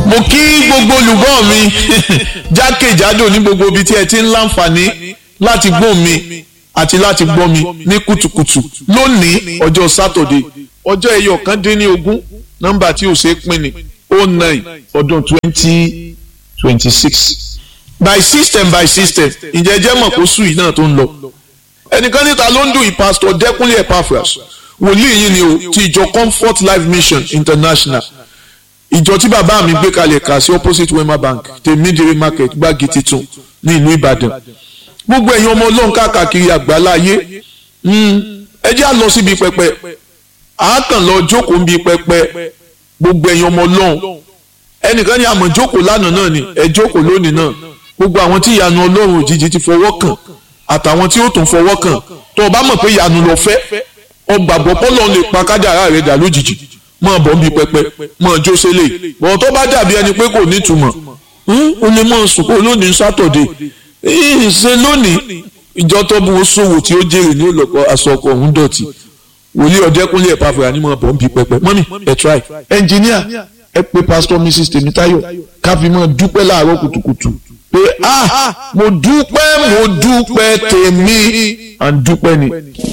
mo kí gbogbo olùgbọ́ mi jákèjádò ní gbogbo ibi tí ẹ ti ń láǹfààní láti gbọ́ mi àti láti gbọ́ mi ní kùtùkùtù lónìí ọjọ́ sátọ̀dé ọjọ́ ẹyọ kan dín ní ogún nọ́mbà tí ò ṣeé pín ní oh nine ọdún twenty twenty six by system by system ǹjẹ́ jẹ́ mọ̀ kó sùn yìí náà tó ń lọ ẹnìkan níta ló ń dùn yìí pásítọ̀ dẹ́kunlé epaphras wòlíì yìí ni o ti ìjọ comfort life mission international ìjọ tí bàbá mi gbé kalẹ̀ kà sí opposite wema bank tèmídìrí market gbági titun ní ìlú ìbàdàn gbogbo ẹ̀yin ọmọ ọlọ́run káàkiri àgbáláyé ẹ jẹ́ à lọ síbi pẹpẹ àákàn lọ jókòó ń bi pẹpẹ gbogbo ẹ̀yin ọmọ ọlọ́run ẹnìkan ní àmọ̀ jókòó lánàá náà ni ẹ jókòó lónìí náà gbogbo àwọn tí ìyanu ọlọ́run òjijì ti fọwọ́ kàn àtàwọn tí ó tún fọwọ́ kàn tó o bá mọ̀ pé ìyanu lọ fẹ́ ọgbàgbọ́ pọ́lọ́ lè pa kádàrá rẹ̀ dà lójijì mọ̀ bọ́ ń bi pẹpẹ mọ̀ jó sélè bọ̀ tó bá dàbí ẹni pé kò nítumọ̀ ó lè mọ̀ sùn kó lónìí sátọ̀dé ṣe lónìí ìjọ tó bu sòwò tí ó jèrè ní olùkọ́ aṣọkọ ọ̀hún dọ̀tí wòlíì ọ̀dẹ́kúnlé ẹ̀ pàfẹ́ ànímọ̀ bọ̀ ń bi pẹpẹ mọ́mí ẹ̀ try ẹnjìníà ẹ pé pásítọ̀ mrs tèmítáyọ̀ káfíńmọ̀ dúpẹ́ láàárọ̀ kùtùkùtù pé ah mo dúpẹ́ mo dúpẹ́ tèmi à ń dúpẹ́ ni.